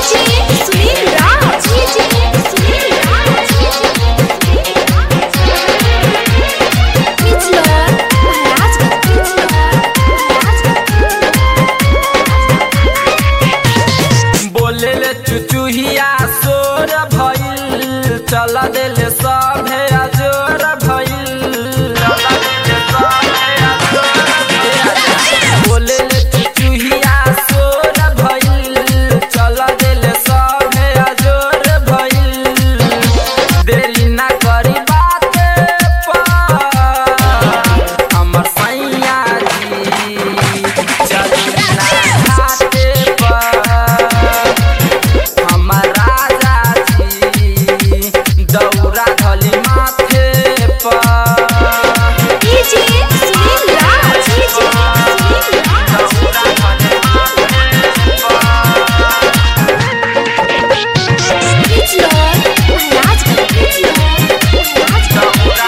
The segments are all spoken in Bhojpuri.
डीजे सुनील राज डीजे सुनील राज पिछला महाराज पिछला बोले ले चुचुहिया सोर भइल चला देले सभे अजोर भइल चला देले सभे अजोर भइल। बोले ले चुचुहिया सोर भइल चला देले सभे अजोर भइल देरी ना करी बाते पर हमर सैया जी चली ना घाटे पर हमर राजा जी दौरा धली माथे पर डीजे सुनील राज डीजे सुनील राज दौरा धली माथे पिछला महाराज पिछला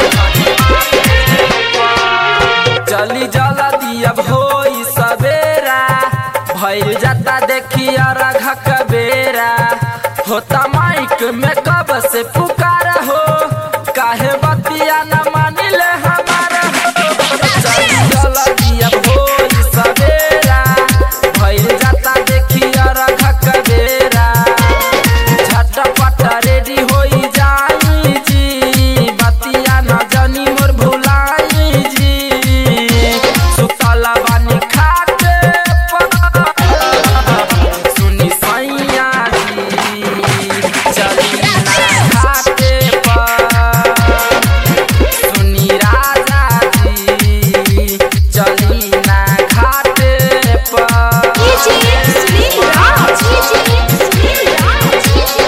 चली जला दिया होई सवेरा भइल जाता देखी अरघ कबेरा होता माइक में कब से पुकार हो काहे बतिया न मानिले हमारा हो चली जला दिया होई सवेरा भइल जाता देखी अरघ कबेरा झटपट रेडी होई जाई जी बतिया न जानी मोर भुलाई जी सुतला बानी खाटे पर सुनी सैया जी चली ना घाटे पर सुनी राजा जी चली ना घाटे पर डीजे सुनील राज डीजे सुनील राज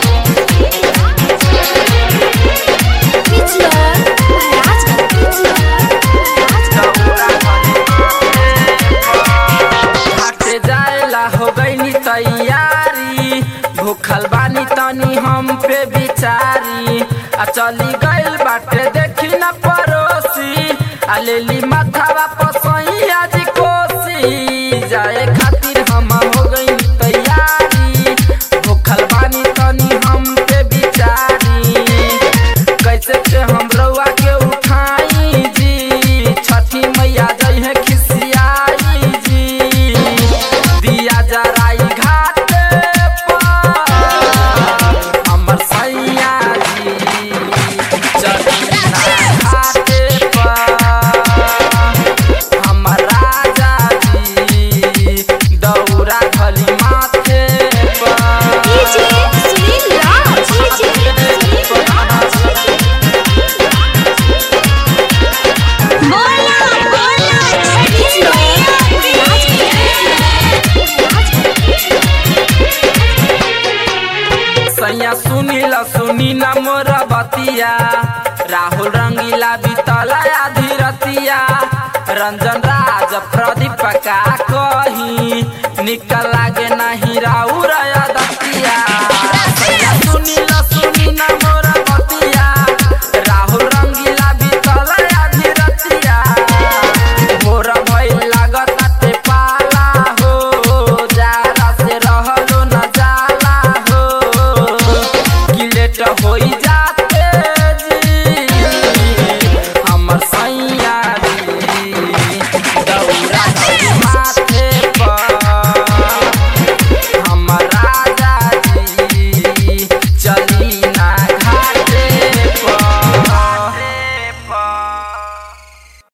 पिछला महाराज हाटे जाएला हो गईनी तैयारी भूखल बानी तनी हम पे बिचारी आ चली गइल बाटे देखी न पड़ोसी आ लेली माथावा पसैया जी कोसी जाए खातिर हम हो गईनी तैयारी भूखल बानी तनी हम पे बिचारी कैसे के हम रउआ के उठाई जी छठी मैया जई है खिसियाई जी दिया जराई घाट पर हमर सैया जी चली ना घाट पर हमर राजा जी दौरा धली माथे पर डीजे सुनील राज डीजे सुनील राज बोला बोला छठी मैया सैया सुनीला सुनी न मोर बतिया राहुल रंगीला बीतला धीरतिया रंजन राज प्रदीप का कही निका